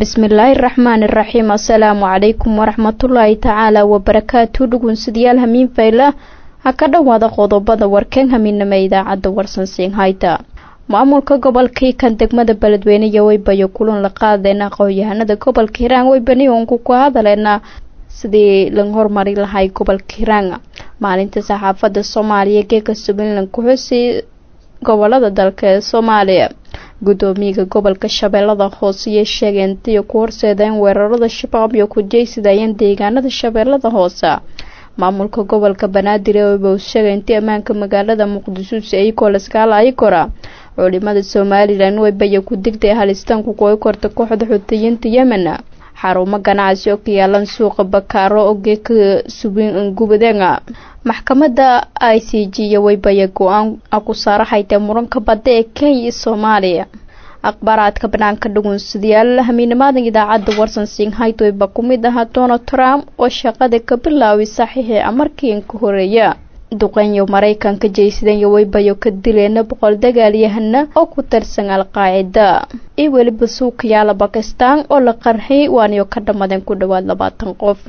bismillaahi raxmaani raxiim assalaamu calaykum waraxmatullaahi tacaala wabarakaatu dhugunsidayaal hamiin fayla ha ka dhowaada qodobada warkeen hamiinama idaacadda warsansiin hayta maamulka gobolkii kan degmada beledweyne iyo weybayo kulan la qaadeen aqoon-yahanada gobolka hiiraan weybaniyoonku ku hadaleena sidii laga hormari lahay gobolka hiiraan maalinta saxaafada soomaaliya geeka somalilan ku-xusi gobolada dalka ee soomaaliya gudoomiyaga gobolka shabeellada hoose iyo sheegeen diyo ku horseedeen weerarada shabaab iyo ku jeysidayeen deegaanada shabeellada hoose maamulka gobolka banaadir eeba sheegay intii ammaanka magaalada muqdisho si ayagoo laskaala ay kora culimada somalilan weybaya ku digday halistaanku kuay korta kooxda xutiyiinta yemen xarumo ganacsi oo ka yaalan suuqa bakaaro oo geeka subin gubadeena maxkamadda i c g iyo weybaya go-aan ku saaraxaytee muranka badda ee kenya iyo soomaaliya akhbaaraadka banaanka dhugunsadayaal hamiinimaadan idaacadda warsan singhaytoyba ku mid ahaa donald trump oo shaqada ka bilaaway saxiixii amarkiin ka horeeya duqeynyo maraykanka jeysadeen iyo weybayo ka dileena boqol dagaalyahana oo ku tirsan al-qaacida iyo weliba suukayaala bakistan oo la qarxay waaniyo ka dhammadeen ku dhowaad labaatan qof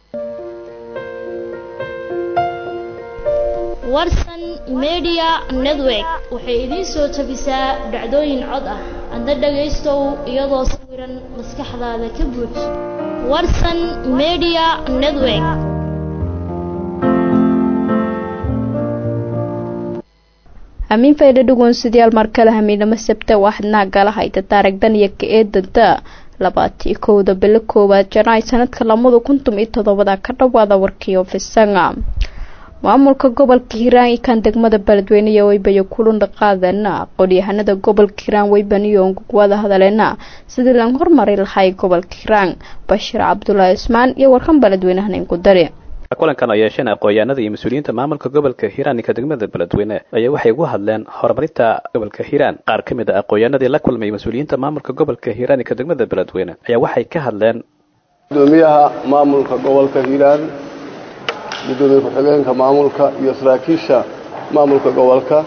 warsan media network waxay idiin soo tabisaa dhacdooyin cod ah adna dhagaystow iyadoo sawiran maskaxdaada ka buux warsan media network hamiin faydha dhugoonsadayaal markale hamiinamo sabta waxadnaa gala hayta taarigdan iyo ka eedanta labaatii kowda bilo koowaad janaay sanadka lamada kuntum iyo toddobada ka dhowaada warkii ofisanga maamulka gobolka hiiraan iyo kan degmada beledweyne iyo weybayo kulunda qaadana aqoon-yahanada gobolka hiiraan weybaniyoon kuwada hadaleena sidii laga hormari lahay gobolka hiiraan bashiir cabdulaahi ismaan iyo warkan beledweynehan ku dari kulankan oo yeesheen aqoon-yahanada iyo mas-uuliyiinta maamulka gobolka hiiraan iyo ka degmada beledweyne ayaa waxay ugu hadleen horumarinta gobolka hiiraan qaar ka mid a aqoon-yahanadii la kulmay mas-uuliyiinta maamulka gobolka hiiraan iyo ka degmada beledweyne ayaa waxay ka hadleen gudoomiyaha maamulka gobolka hiiraan gudoomiye ku-xigeenka maamulka iyo saraakiisha maamulka gobolka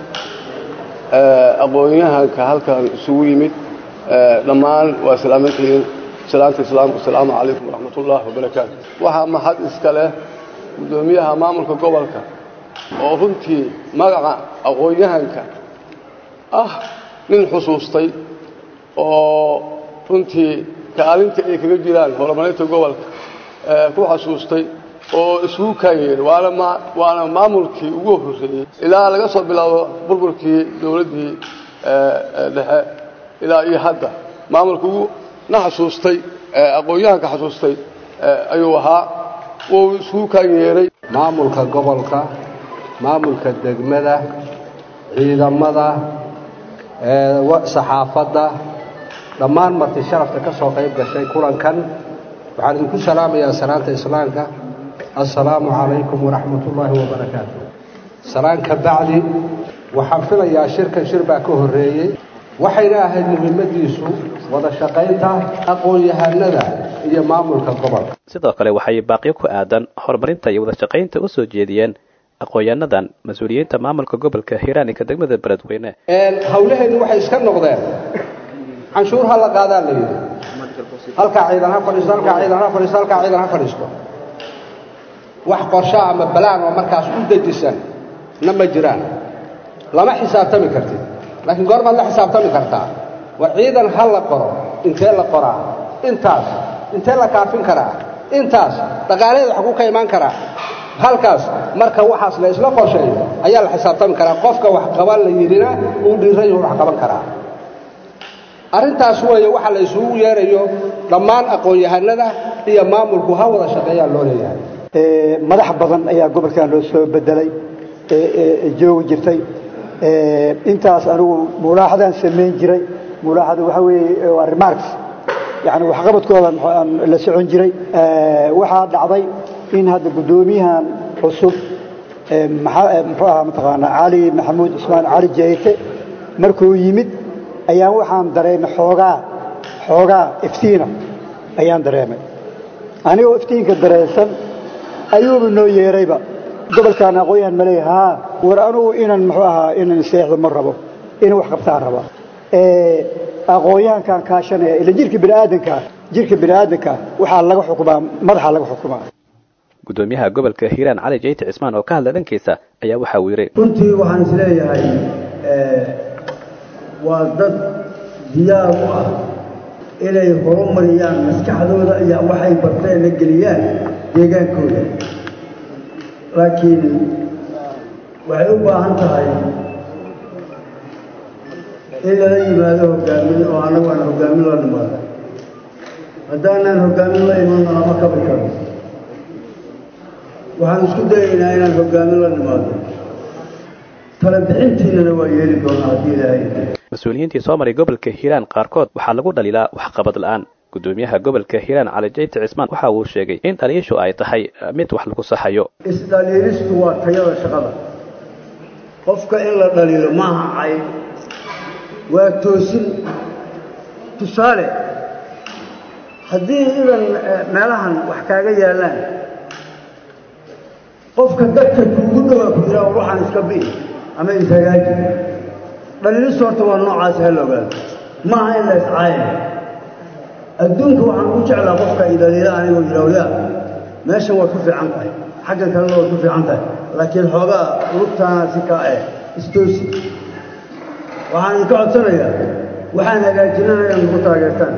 aqoon-yahanka halkan isugu yimid dhammaan waa salaamantihiin salaanta islaamka asalaamu calaykum waraxmatullahi wabarakaatu waxaa mahad iska leh gudoomiyaha maamulka gobolka oo runtii magaca aqoon-yahanka ah nin xusuustay oo runtii kaalinta ay kaga jiraan horumarinta gobolka ku xasuustay oo isugu kaayeen waana waana maamulkii ugu horreeyey ilaa laga soo bilaabo burburkii dowladdii dhexe ilaa iyo hadda maamulka ugu na xasuustay aqoon-yahanka xasuustay ayuu ahaa wuu isugu kaanyeeray maamulka gobolka maamulka degmada ciidamada saxaafadda dhammaan marti sharafta ka soo qayb gashay kulankan waxaan idinku salaamayaa salaanta islaamka assalaamu calaykum waraxmatullaahi wabarakaatu salaan ka bacdi waxaan filayaa shirkan shir baa ka horreeyey waxayna ahayd muhiimadiisu wada shaqaynta aqoon-yahanada iyo maamulka gobolka sidoo kale waxay baaqyo ku aadan horumarinta iyo wada shaqaynta u soo jeediyeen aqoon-yahanadan mas-uuliyiinta maamulka gobolka hiiraan iyo ka degmada beledweyne hawlaheennu waxay iska noqdeen canshuur ha la qaadaa la yidhi halkaa ciidan ha fadhiisto halkaa ciidan ha fadhiisto halkaa ciidan ha fadhiisto wax qorsho ama balaan oo markaas u dejisan na ma jiraan lama xisaabtami kartid laakiin goormaad la xisaabtami kartaa war ciidan ha la qoro intee la qoraa intaas intee la kaafin karaa intaas dhaqaalaheeda wax ku ka imaan karaa halkaas marka waxaas la isla qorsheeyo ayaa la xisaabtami karaa qofka wax qaban la yidhina uu dhiiran yahu wax qaban karaa arrintaas weeye waxa la isugu yeerayo dhammaan aqoon-yahanada iyo maamulku ha wada shaqeeyaa loo leeyahay madax badan ayaa gobolkan loo soo bedelay joogi jirtay intaas anigu mulaaxadaan samayn jiray mulaaxada waxaa weeye waa remarks yani waxqabadkooda aan la socon jiray waxaa dhacday in hadda guddoomiyahan cusub muxuu ahaa mataqaanaa cali maxamuud cusmaan cali jeyte markuu yimid ayaan waxaan dareemay xoogaa xoogaa iftiina ayaan dareemay anigoo iftiinka dareensan ayuuba noo yeerayba gobolkaan aqoon-yahan ma leeya haa war anugu inan muxuu ahaa inan seexdo ma rabo inan wax qabtaan raba aqoon-yahankaan kaashanaya ila jirka bini aadankaa jirka bini aadamka waxaa laga xukumaa madaxa laga xukumaa gudoomiyaha gobolka hiiraan cali jeyti cismaan oo ka hadla dhankiisa ayaa waxa uu yidhi runtii waxaan isleeyahay waa dad diyaar u ah inay horumariyaan maskaxdooda iyo waxay barteenna geliyaan deegaankooda laakiin waxay u baahan tahay in lala yimaado hogaamin oo annagu aan hogaamin la nimaado haddaanaan hogaamin la imanno lama kabi karo waxaan isku dayaynaa inaan hogaamin la nimaado tala bixintiinana waa yeeli doonaa haddii ilaahay mas-uuliyiintii soo maray gobolka hiiraan qaarkood waxaa lagu dhaliilaa waxqabad la-aan gudoomiyaha gobolka hiiraan cali jeyti cismaan waxa uu sheegay in dhaliishu ay tahay mid wax lagu saxayo isdhaliilistu waa tayada shaqada qofka in la dhaliilo maaha cay waa toosin tusaale haddii idan meelahan wax kaaga yaallaan qofka dadka kuugu dhowaa ku yiraa waxaan iska bi ama ishagaaji dhaliilistu horta waa noocaas ha la ogaado maaha in la iscaaya adduunka waxaan ugu jeclaa qofka idaliila anigoo yidhahya meeshan waad ku fiican tahay xaggan kalena waad ku fiican tahay laakiin xoogaa lugtaana si kaa eh istoosi waxaan idinka codsanayaa waxaan hagaajinana inaad nagu taageertaan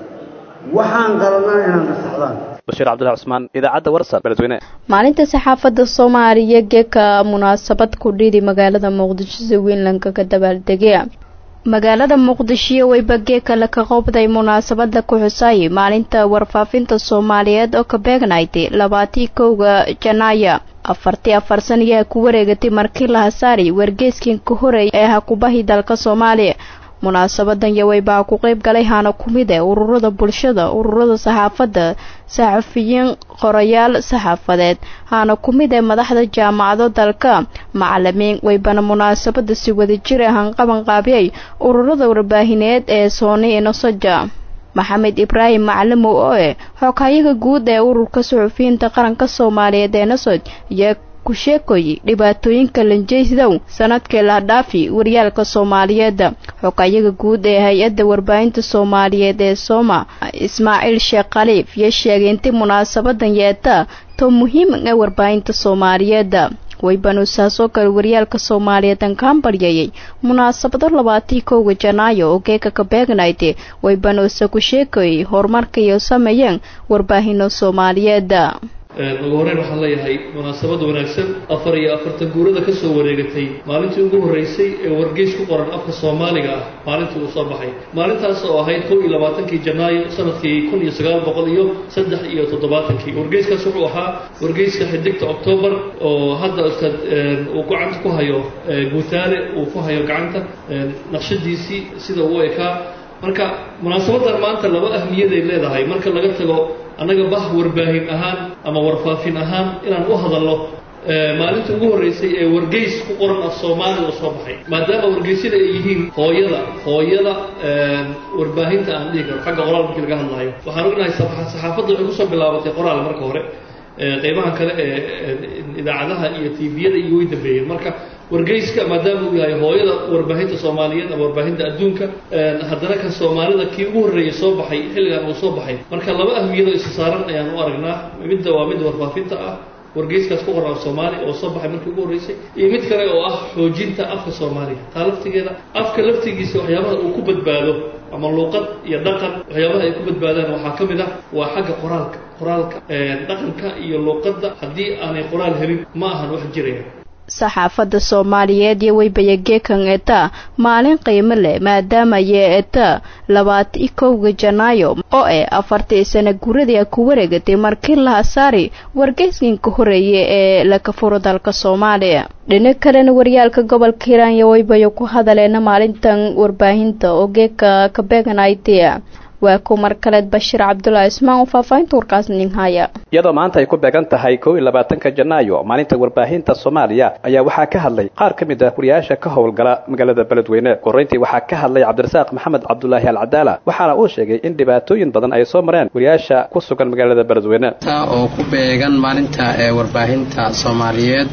waxaan qaladnana inaad nasaxdaan bashiir cabdullahi cusmaan idaacadda warsan beledweyne maalinta saxaafadda soomaaliya geeka munaasabad ku dhidi magaalada muqdisho si weynlanka ka dabaaldegaya magaalada muqdisho weyba geeka laka qobday munaasabada ku xusaayay maalinta warfaafinta soomaaliyeed oo ka beegnaytay labaatii kowga janaaya afartii afar sanayaa ku wareegatay markii la hasaari wargeeskan ka horeeyay ee hakubahi dalka soomaaliya munaasabadan yaweybaa ku qeyb galay haana ku mid e ururada bulshada ururada saxaafadda saxafiyiin qorayaal saxaafadeed haana ku mid ee madaxda jaamacado dalka macalimiin weybana munaasabada si wadajir ah hanqaban qaabiyay ururada warbaahineed ee sooni inosoja maxamed ibraahim macalimow oo eh xoghayaga guud ee ururka suxufiyiinta qaranka soomaaliyeed ee nosoj iyo ku sheekoy dhibaatooyinka lanjeysdow sanadkii la dhaafi waryaalka soomaaliyeed xogayaga guud ee hay-adda warbaahinta soomaaliyeed ee sooma ismaaciil sheekh khaliif iyo sheegay intii munaasabadan yeeta to muhiim ee warbaahinta soomaaliyeed waybanuusaasoo kale waryaalka soomaaliyeed an kaan baryayay munaasabado labaatii kowga janaayo oo geeka ka beegnayde waybanuusa ku sheekayay horumarka iyo sameeyeen warbaahino soomaaliyeed ugu horreyn waxaan leeyahay munaasabad wanaagsan afar iyo afartan guurada ka soo wareegatay maalintii ugu horreysay ee wargeys ku qoran afka soomaaliga ah maalintii uu soo baxay maalintaas oo ahayd kow iyo labaatankii janaayo sanadkii kun iyo sagaal boqol iyo saddex iyo toddobaatankii wargeyskaas wuxuu ahaa wargeyska xidigta octoobar oo hadda ustaad uu gacanta ku hayo guutaale uu ku hayo gacanta naqshadiisii sida uu ekaa marka munaasabadan maanta laba ahmiyaday leedahay marka laga tago annaga bah warbaahin ahaan ama warfaafin ahaan inaan u hadalno maalinta ugu horreysay ee wargeys ku qoran af soomaaliga oo soo baxay maadaama wargeysyada ay yihiin hooyada hooyada warbaahinta aan dhihi karo xagga qoraal markii laga hadlayo waxaan ognahay saxaafadda waxay kusoo bilaabatay qoraal marka hore qeybahan kale ee idaacadaha iyo tviyada iyo way dambeeyeen marka wargeyska maadaama uu yahay hooyada warbaahinta soomaaliyeed ama warbaahinta adduunka haddana kan soomaalida kii ugu horreeyay soo baxay xilligan uu soo baxay marka laba ahmiyadoo isa saaran ayaan u aragnaa midda waa mid warfaafinta ah wargeyskaas ku qoran af soomaaliya oo soo baxay markii ugu horreysay iyo mid kale oo ah xoojinta afka soomaaliya taa laftigeeda afka laftigiisa waxyaabaha uu ku badbaado ama luuqad iyo dhaqan waxyaabaha ay ku badbaadaan waxaa ka mid ah waa xagga qoraalka qoraalka dhaqanka iyo luuqadda haddii aanay qoraal helin ma ahan wax jiraya saxaafadda soomaaliyeed iyo weybaya geekan eta maalin qiimo leh maadaama yee eta labaati kowga janaayo oo eh afartii sana guradii ku wareegatay markii la hasaari wargeyskanka horeeye ee laka furo dalka soomaaliya dhinac kalena waryaalka gobolka hiiraan iyo weybayo ku hadaleena maalintan warbaahinta oo geeka ka beeganaytay waa ku mar kaleed bashiir cabdulaahi ismaan oo faahfaahinta warkaas nin haya iyadoo maanta ay ku beegan tahay kow iyo labaatanka janaayo maalinta warbaahinta soomaaliya ayaa waxaa ka hadlay qaar ka mid ah wariyaasha ka howlgala magaalada beledweyne koreyntii waxaa ka hadlay cabdirasaaq maxamed cabdulaahi alcadaala waxaana uu sheegay in dhibaatooyin badan ay soo mareen wariyaasha ku sugan magaalada beledweyne oo ku beegan maalinta warbaahinta soomaaliyeed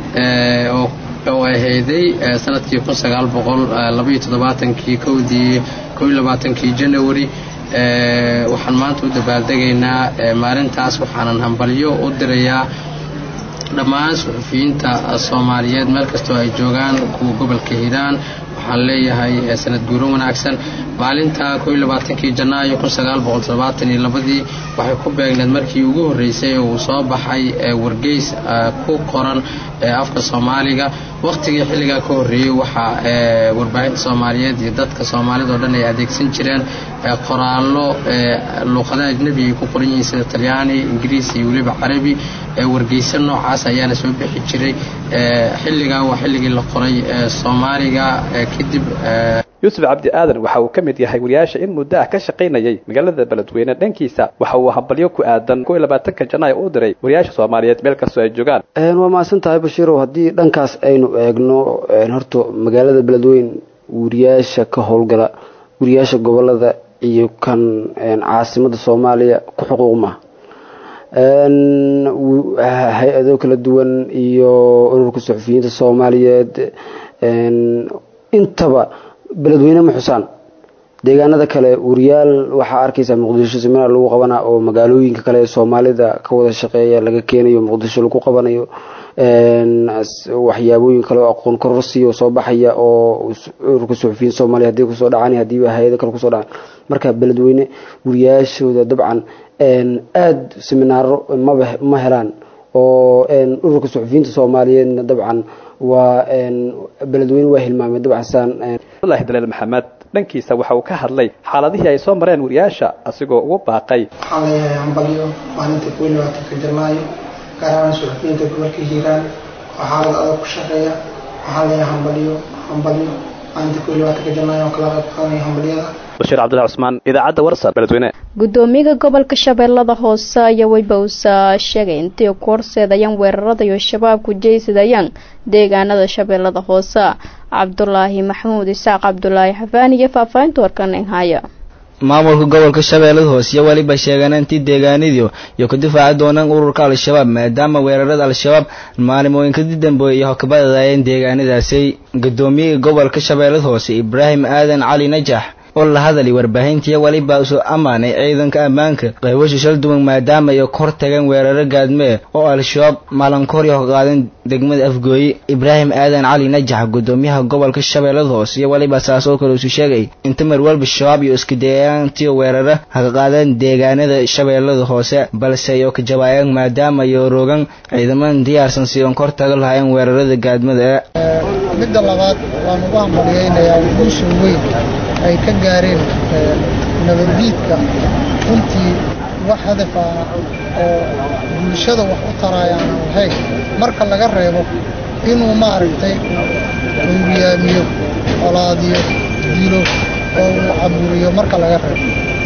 oo ahayday sanadkii kun sagaal boqol labaiyo toddobaatankii kowdii kow iyo labaatankii janawari waxaan maanta u dabaaldegaynaa maalintaas waxaanan hambalyo u dirayaa dhammaan suxufiyiinta soomaaliyeed meel kastoo ay joogaan kuwa gobolka hiiraan waxaan leeyahay sanad guuro wanaagsan maalinta kii janaayo labadii waxay ku beegneed markii ugu horreysay uu soo baxay wargeys ku qoran afka soomaaliga wakhtigii xilligaa ka horreeyey waxaa warbaahinta soomaaliyeed iyo dadka soomaalida oo dhan ay adeegsan jireen qoraallo luuqadaha ajnebi ay ku qoran yihiin sida talyaani ingiriis iyo weliba carabi wargeysa noocaas ayaana soo bixi jiray xilligaa waa xilligii la qoray soomaaliga kadib yuusuf cabdi aadan waxa uu ka mid yahay wariyaasha in muddo ah ka shaqaynayay magaalada beledweyne dhankiisa waxa uu hambalyo ku aadan ko iyo labaatanka janaayo u diray wariyaasha soomaaliyeed meel kastoo ay joogaan waa mahadsan tahay bashiirow haddii dhankaas aynu eegno horta magaalada beledweyne wariyaasha ka howlgala wariyaasha gobolada iyo kan caasimada soomaaliya ku xuquuq maaha hay-ado kala duwan iyo ururka suxufiyiinta soomaaliyeed intaba beledweyne ma xusaan deegaanada kale wariyaal waxaa arkaysaa muqdisho seminar lagu qabanaa oo magaalooyinka kale ee soomaalida ka wada shaqeeya laga keenayo muqdisho lagu qabanayo waxyaabooyin kale oo aqoon kororsiyo soo baxaya oo ururka suxufiyiin soomaaliya hadii kusoo dhacaan hadiiba hay-ado kale kusoo dhacaan marka beledweyne wariyaashooda dabcan aada seminaaro maba ma helaan oo ururka suxufiyiinta soomaaliyeedna dabcan waa beledweyne waa hilmaamay dabcan saan abdullaahi daleel maxamed dhankiisa waxa uu ka hadlay xaaladihii ay soo mareen wariyaasha asigoo ugu baaqay waxaan leeyahay hambalyo maalinta kuwi labaatanka janaayo gaar ahaan suxufiyiinta gobolka hiiraan oo xaalad adag ku shaqeeya waxaan leeyahay hambalyo hambalyo maalinta kuwi labaatanka janaayo oo kala qayb qaadanaya hambalyada bashiir cabdullahi cusmaan idaacadda warsan beledweyne gudoomiyaha gobolka shabeellada hoose ayaa weybausa sheegay intii ku horseedayaan weerarada iyo shabaabku jeysadayaan deegaanada shabeellada hoose cabdulaahi maxamuud isaaq cabdulaahi xafaan iyo faahfaahinta warkan haya maamulka gobolka shabeellada hoose iyo weliba sheegeen intii deegaanadii iyo ku difaaci doonaan ururka al-shabaab maadaama weerarada al-shabaab maalmooyinkadii dambeeyey iyo hokabadadaayeen deegaanadaasi gudoomiyaha gobolka shabeellada hoose ibraahim aadan cali najax oo la hadalay warbaahintii weliba usoo ammaanay ciidanka ammaanka qaybasha shal duwan maadaama ay kor tageen weeraro gaadmee oo al-shabaab maalinkooryo ka qaadeen degmada afgooye ibraahim aadan cali najax gudoomiyaha gobolka shabeellada hoose iyo weliba saas oo kale isu sheegay inta mar walba shabaab iyo isku dayaantii weeraro haka qaadeen deegaanada shabeellada hoose balse ay ka jawaayeen maadaama ay rogan ciidaman diyaarsan si oon kor taga lahaayeen weerarada gaadmada midda labaad waan ugu hambaliyeynayaa guusha weyn ay ka gaareen nabaddiidka runtii wax hadaf ah oo bulshada wax u tarayaan aan lahayn marka laga reebo inuu maaragtay howriyaamiyo olaadiyo dilo oo uu caburiyo marka laga reebo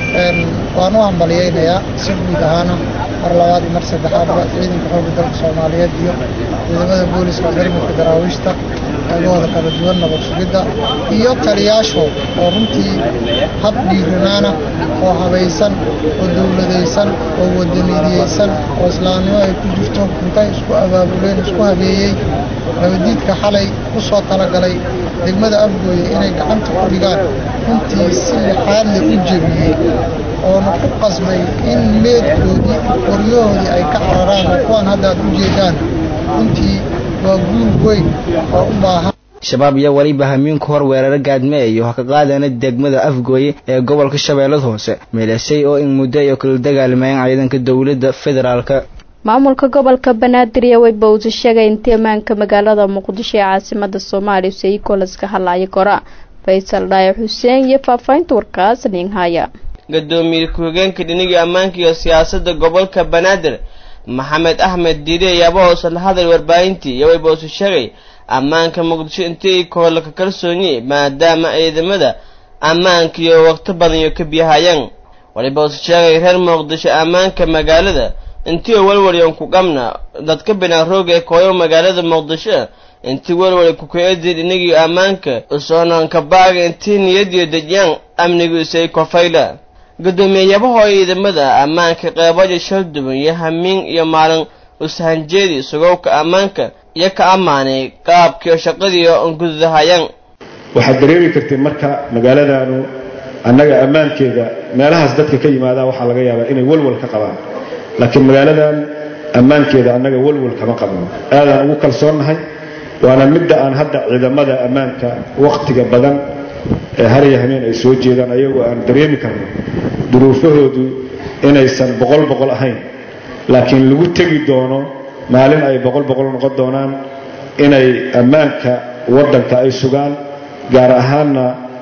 waan u hambaliyeynayaa si guud ahaana mar labaad iyo mar saddexaadba ciidanka xoogga dalka soomaaliyeed iyo ciidamada booliska ciidanka daraawiishta qaybahooda kala duwan nabad sugidda iyo taliyaashood oo runtii hab dhiiranaana oo habaysan oo dowladaysan oo wadanidiyeysan oo islaamnimo ay ku jirto intay isku abaabuleen isku habeeyey nabadiidka xalay ku soo talagalay degmada afgooye inay gacanta ku dhigaan runtii si lixaadle u jebiyey oona ku qasbay in meedkoodii qoryahoodii ay ka cararaan oo kuwaan hadda aad u jeedaan runtii waa guul weyn oo u baahan shabaab iyo weliba hamiinku hor weeraro gaadme iyo ha ka qaadana degmada afgooye ee gobolka shabeellada hoose meelasay oo in muddo ay kala dagaalmayeen ciidanka dowladda federaalka maamulka gobolka banaadir iyo weybausa sheegay intii ammaanka magaalada muqdisho ee caasimada soomaaliya sayikolaska hadlaya kora faysal dhaayo xuseen iyo faahfaahinta warkaas ninhaya gadoomiye ku-xigeenka dhinigii ammaanka iyo siyaasadda gobolka banaadir maxamed axmed diide ayaaba hoose la hadal warbaahintii iyo weybausa sheegay ammaanka muqdisho intii kohola ka kalsoonye maadaama ciidamada ammaanka iyo waqti badan iyo ka biyahayaan walibausa sheegay reer muqdisho ammaanka magaalada intii walwaliyan ku qabna dadka binaan rooga ee kooyo magaalada muqdisho intii walwali kukaedid inagii ammaanka usoonaanka baaga intii niyadiyo dejyaan amnigiisay kofayla guddoomiyayabaho ciidamada ammaanka qeybaja shal duwan iyo hamiin iyo maalin ushanjeedi sugowka ammaanka iyo ka ammaanay qaabkiio shaqadiio gududahayaan waxaad dareemi kartay marka magaaladanu annaga ammaankeeda meelahaas dadka ka yimaada waxaa laga yaabaa inay walwal ka qabaan laakiin magaaladan ammaankeeda annaga walwal kama qabno aadaan ugu kalsoonnahay waana midda aan hadda ciidamada ammaanka wakhtiga badan ee harya hameen ay soo jeedaan ayagoo aan dareemi karno duruufahoodu inaysan boqol boqol ahayn laakiin lagu tegi doono maalin ay boqol boqol noqon doonaan inay ammaanka waddanka ay sugaan gaar ahaanna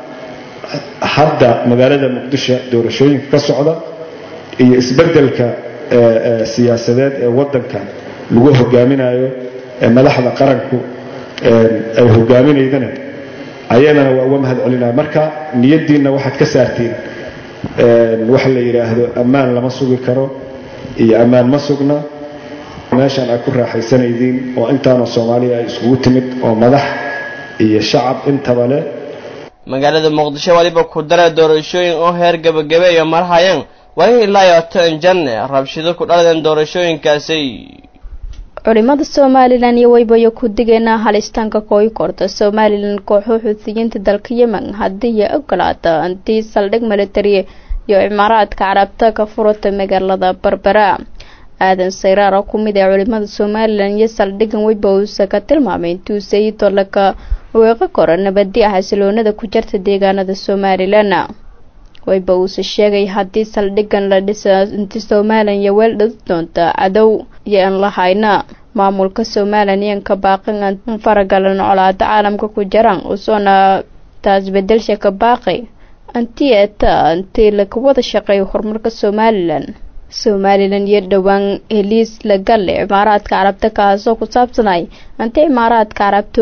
hadda magaalada muqdisho doorashooyinka ka socda iyo isbeddelka siyaasadeed ee waddanka lagu hogaaminayo ee madaxda qaranku ay hogaaminaydana ayadana waa uga mahad celinaya marka niyaddiinna waxaad ka saartiin waxa la yidhaahdo ammaan lama sugi karo iyo ammaan ma sugna meeshaan aad ku raaxaysanaydiin oo intaanoo soomaaliya ay iskugu timid oo madax iyo shacab intaba leh magaalada muqdisho waliba ku dara doorashooyin oo heer gebagabe iyo marhayaan wali ilaa iyo tan janne rabshido ku dhaladeen doorashooyinkaasi culimada somalilan iyo waybayo ku digeena halistaanka kooyi korta somalilan kooxo xuutiyiinta dalka yemen haddii ay ogolaata intii saldhig militari iyo cimaaraadka carabta ka furata magaalada berbera aadan sayraar oo ku mid ah culimada somalilan iyo saldhigan weyba uusa ka tilmaamay intuu sayidoo laka weeqo kora nabadi ah xasiloonada ku jirta deegaanada somalilan weyba uuse sheegay haddii saldhigan la dhisa inti somalilan iyo weel dhadi doonta cadow iyo aan lahayna maamulka somalilan iyan ka baaqin an faragalan colaada caalamka ku jiraan usoona taas bedelsha ka baaqay anti eta intii laga wada shaqeeyo horumarka somalilan somalilan iyo dhowaan heliis lagalle cimaaraadka carabta kaasoo ku saabsanay anti cimaaraadka carabta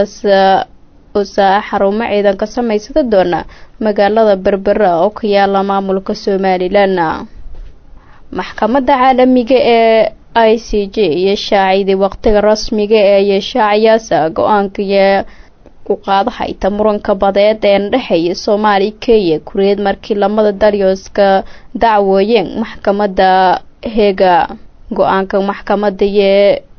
usa xarumo ciidan ka samaysada doona magaalada berbera oo ka yaala maamulka somalilan maxkamadda caalamiga ee i c j iyo shaaciday waqtiga rasmiga ee yeeshaacayaasa go-aanka iyo ku qaadahayta muranka badeed ee dhexeeya soomaaliya kenya kureed markii lamada daryooska dacwooyeen maxkamadda heega go-aanka maxkamadda iyo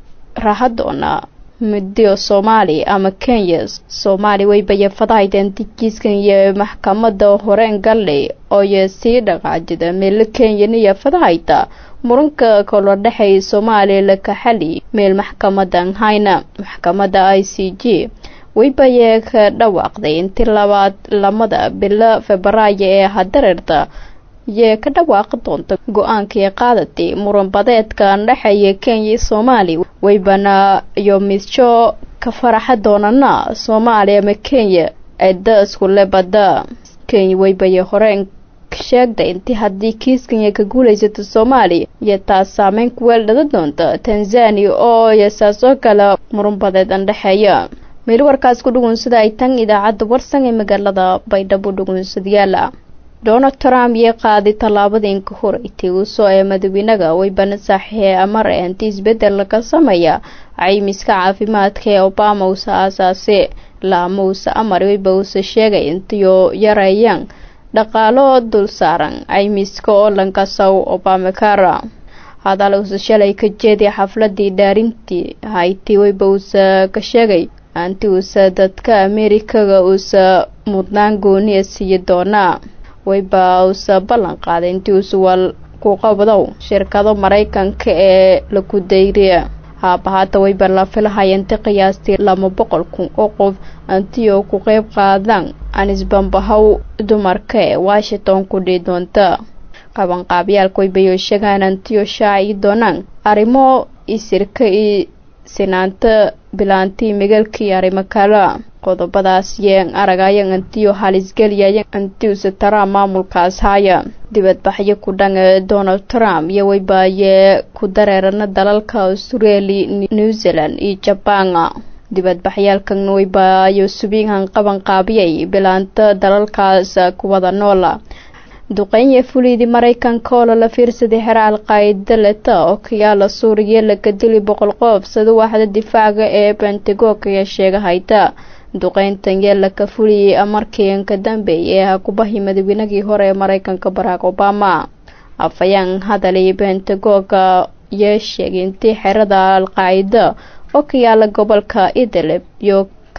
rahadoona midio soomaali ama kenya soomaali waybaye fadahayteen dikiiskan iyo maxkamadda horeen galley ooyo sii dhaqaajida meelo kenyan iyo fadahayta muranka kaloo dhexeeya soomaaliya lakaxali meel maxkamadan hayna maxkamadda i c g waybaye ka dhawaaqday intii labaad lamada bilo febraayo ee hadareerta yee ka dhawaaqi doonta go-aankii qaadatay muran badeedka dhexeeya kenya iyo soomaaliya waybana iyo midsho ka faraxa doonana soomaaliya ama kenya cidda iskule badda kenya waybaye horeen sheegday intii haddii kiiskanya ka guulaysato soomaaliya iyo taas saameyn ku weel dhada doonta tanzania oo yasaasoo kale muran badeed andhexeeya meel warkaas ku dhugunsada ay tan idaacadda warsan ee magaalada baydhabo dhugunsadayaala donald trump iyo qaaday tallaabadii ka horeytay uusoo ee madaxweynaga waybana saaxiixee amar ee inti isbedel laga sameeya caymiska caafimaadka ee obama uusa aasaase laama uusa amar wayba uusa sheegay intiyo yareeyaan dhaqaalo dul saaran caymiska oo lankasow obamacara hadal uusa shalay ka jeeday xafladii dhaarintii hayti wayba uusa ka sheegay anti uusa dadka ameerikaga uusa mudnaan gooniya siiyi doonaa wayba uusa ballan qaaday intii uusa wal ku qabdow shirkado maraykanka ee laku dayriya haabahaata wayba la filahaya inti qiyaastii laba boqol kun oo qof anti oo ku qeyb qaadaan anisbambahow dumarka ee washington ku dhii doonta qabanqaabyaalka waybayo sheegaan antiyo shaaci doonaan arrimo isirka iyo sinaanta bilaantii migalkii arrimo kala qodobadaas yeen aragayan antiyo halisgeliyaya antiusa trump maamulkaas haya dibadbaxyo ku dhan ee donald trump iyo waybaayee ku dareerana dalalka australia new zealand iyo jabaan dibadbaxyaalkan waybaayo subiinhan qaban qaabiyay bilaanta dalalkaas kuwada noola duqeynye fuliydii maraykanka oo lala fiirsaday xera al-qaa'ida leta oo kayaala suuriya laga dili boqol qof sida waaxda difaaca ee bentagoonka ayaa sheegahayta duqeyntan yeela ka fuliyey amarkii ka dambeeyay ee hakubahi madaxweynagii hore ee maraykanka barack obama afayaan hadalay bentagoonka yee sheegay intii xerada al-qaa'ida oo ka yaala gobolka idlib iyo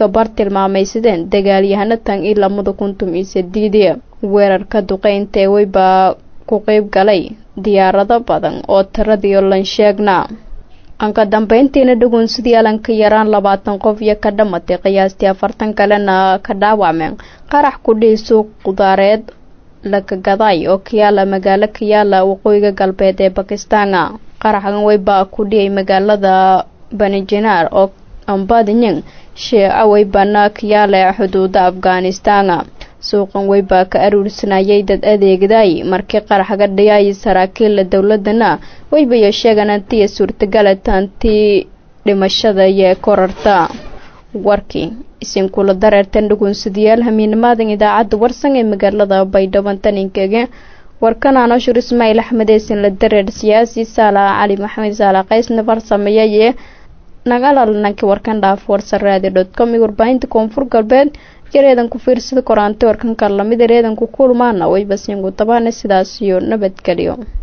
iska bar tilmaamaysadeen dagaalyahano tan iyo lamada kuntum iyo sideedii weerarka duqeynta ee weybaa ku qeyb galay diyaarado badan oo tiradii lan sheegna anka dambeyntiina dhagoonsidii alanka yaraan labaatan qof iyo ka dhamatay qiyaastii afartan kalena ka dhaawacmeen qarax ku dhihi suuq qudaareed lakagaday oo kayaala magaalo kayaala waqooyiga galbeed ee bakistaana qaraxgan weybaa ku dhiyay magaalada banijinaar oo ambadinyang sheeca weybana kayaala xuduuda afghanistan suuqan weybaa ka aruursanayay dad adeegday markii qaraxga dhiyay saraakiilla dowladana weybayo sheegan antiya suurtagala taantii dhimashada iyo korarta warkii isinkula dareertan dhagoonsadayaal hamiinimaadan idaacadda warsan ee magaalada baydhabo taninkege warkan anoshur ismaaciil axmed eesin la dareer siyaasi saala cali maxamed saala qaysna farsameeyay nagalalanankii warkan dhaaf warsaraadi dot com iyo warbaahinta koonfur galbeed yareedan ku fiirsada koraante warkanka lamid ereedan ku kulmaana wayba siingu tabaane sidaas iyo nabadgelyo